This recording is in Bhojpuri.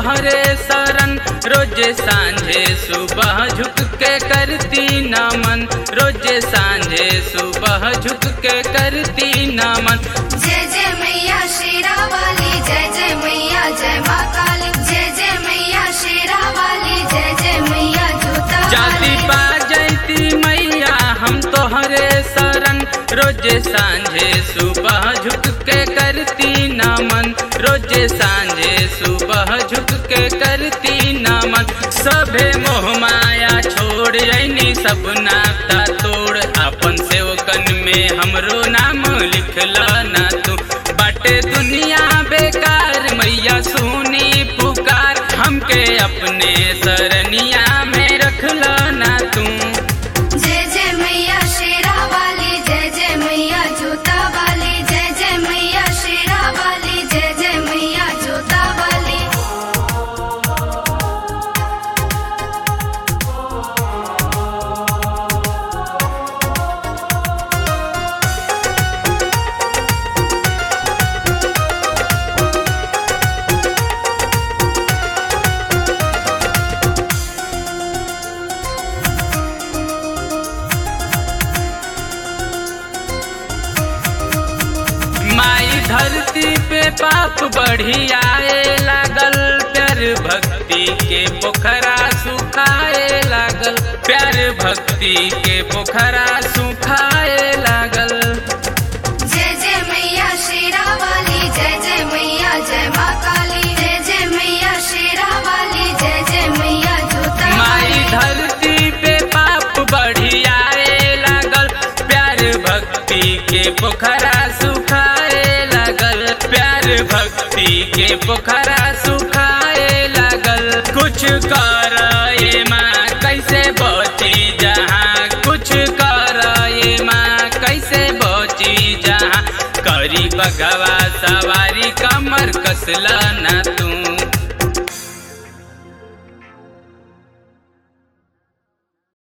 तोहरे शरण रोजे सांझे सुबह झुक के करती नमन रोजे सांझे सुबह झुक के करती नमन जय जय मैया शेरा वाली जय जय मैया जय माँ काली जय जय मैया शेरा वाली जय जय मैया जोता जाति वाली। पा जयती मैया हम तोहरे शरण रोजे सांझे सुबह झुक के करती नमन रोजे सांझे सुबह झुक के करती नमन सभे मोह माया छोड़ जैनी सब नाता तोड़ अपन सेवकन में हमरो नाम लिखला ना तू बाटे दुनिया बेकार मैया सुनी पुकार हमके अपने सरनिया में रखला ना तू जय जय मैया शेरा वाली जय जय मैया जोता वाली जय जय मैया शेरा वाली जय जय मैया जोता वाली माई धरती पे पाप बढ़ी आए लागल प्यार भक्ति के पोखरा सुखाए लागल प्यार भक्ति के पोखरा सुखाए लागल जय जय मैया शेरा वाली जय जय मैया जय माँ काली जय जय मैया शेरा वाली जय जय मैया जोता माई वाली। धरती पे पाप बढ़ी आए लागल प्यार भक्ति के पोखरा सुखाए लागल प्यार भक्ति के पोखरा सुखाए लागल कुछ कर ये माँ कैसे बची जहाँ कुछ कर ये माँ कैसे बची जहाँ करी बगवा सवारी कमर कसला ना तू